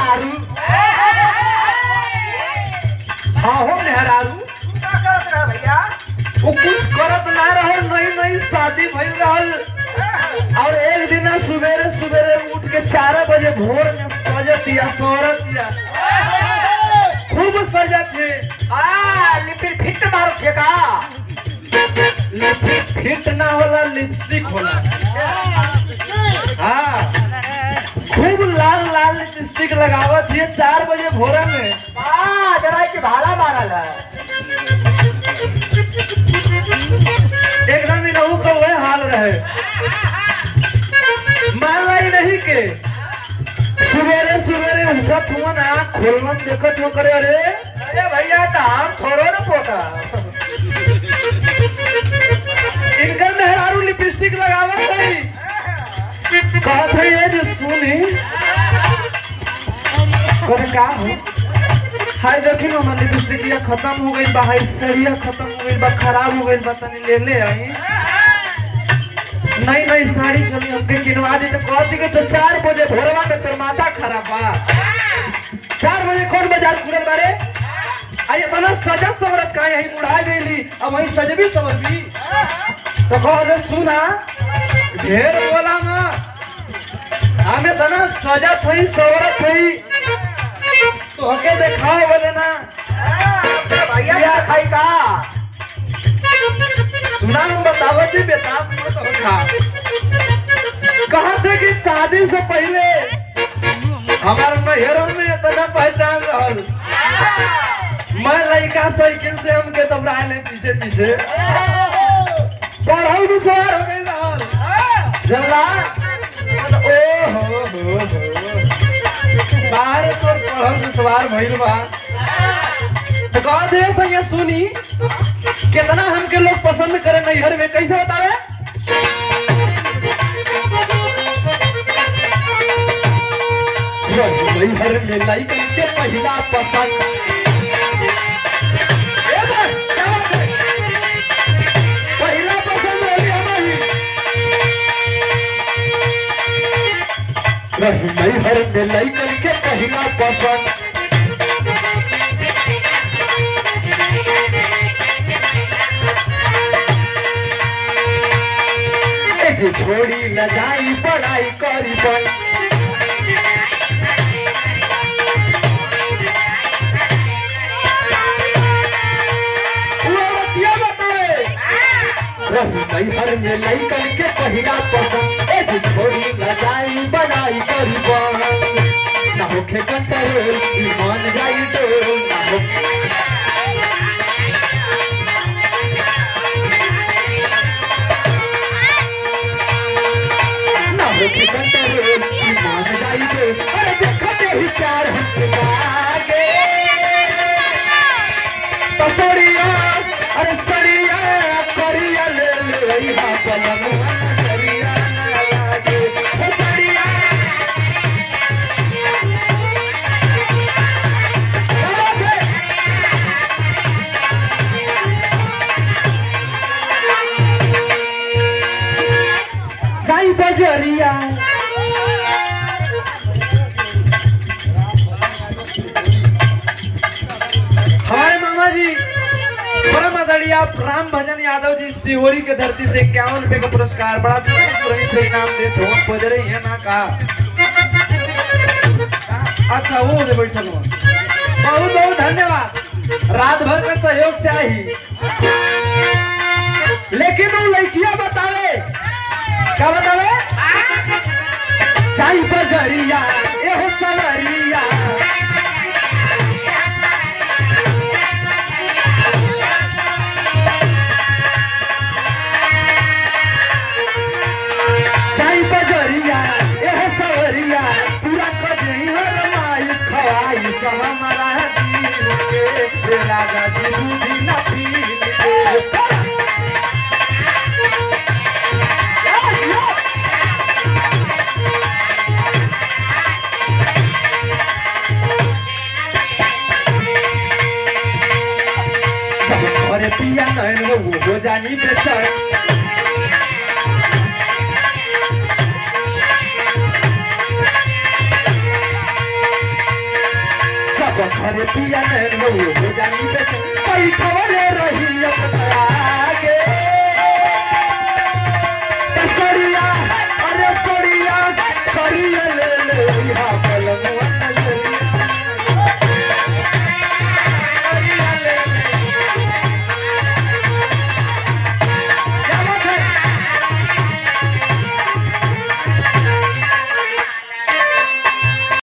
मेहरारू हाँ हो मेहरारू का करत रहा भैया वो कुछ करत ना रहल नई नई शादी भइल रहल और एक दिन सुबेरे सुबेरे उठ के चार बजे भोर में सजत या सोरत या खूब सजत है आ लिपिर फिट मारो थे का लिपस्टिक फिट ना होला लिपस्टिक होला हाँ खूब लाल लाल लिपस्टिक लगावत है चार बजे भोर में आ जरा के भाला मारल है एकदम इनहू का वह हाल रहे मान लाई नहीं के सुबेरे सुबेरे उठत हुआ ना खोलवन देखत हो करे अरे अरे भैया तो हम थोड़ो न पोता इनकर मेहरारू लिपस्टिक लगावत है कहत है ये जो सुनी करे का हो हाय देखी ना हमारी लिपस्टिक ये खत्म हो गई बा हाय सरिया खत्म हो गई बा खराब हो गई बा तनी ले ले आई नई नई साड़ी चली हमके किनवा दी तो कहती कि तो चार बजे भोरवा में तोर माथा खराब बा चार बजे कौन बाजार खुलल बारे आई अपना सजा सवरत का यही मुढ़ा गईली अब वही सजबी सवरबी तो कह दे सुना ढेर बोला ना हमें तना सजा थई सवरत थई तो हके देखाओ बोले ना भैया क्या खाई का सुना हम बतावती बेताब मत होखा कहा थे कि शादी से पहले हमारे नहरों में इतना पहचान रहल मैं लड़का साइकिल से हमके दबरा ले पीछे पीछे पढ़ल भी सवार हो गई रहल जल्ला ओ हो हो हो बाहर तो पढ़ल भी सवार भइल बा तो कहा दे सही सुनी कितना हमके लोग पसंद करे नैहर में कैसे बतावे नैहर में लइकन के पहिला पसंद ए बस, क्या बात है? पहिला पसंद होली हमारी नैहर में लइकन के पहिला पसंद ए जे छोड़ी न जाई पढ़ाई करी बन रही नैहर में लइकन के पहिला पसंद ए जे छोड़ी न जाई पढ़ाई करी बन ना होखे कंट्रोल ईमान जाई डोल ना हो ना होखे कंट्रोल ईमान जाई डोल अरे देखते ही प्यार हमसे जागे पसरिया अरे सरिया करिया ले ले रहिया पलंग सरिया ना लागे ओ सरिया जाई बजरिया हमारे मामा जी परम आदरणीय आप राम भजन यादव जी सिहोरी के धरती से इक्यावन रुपए का पुरस्कार बड़ा तुरंत से इनाम दे धोन बज रही है ना का अच्छा वो दे बैठल हुआ बहुत बहुत धन्यवाद रात भर का सहयोग चाहिए लेकिन वो लड़कियां बतावे क्या बतावे चाई बजरिया एहो सवरिया चाई बजरिया एह सवरिया पूरा कजई हर माई खवाई सब हमारा दिल के लागा जी बुद्धि न पील के अरे पिया नैन वो हो जानी बेचर अखिया नैन वो हो जानी पे बैठवा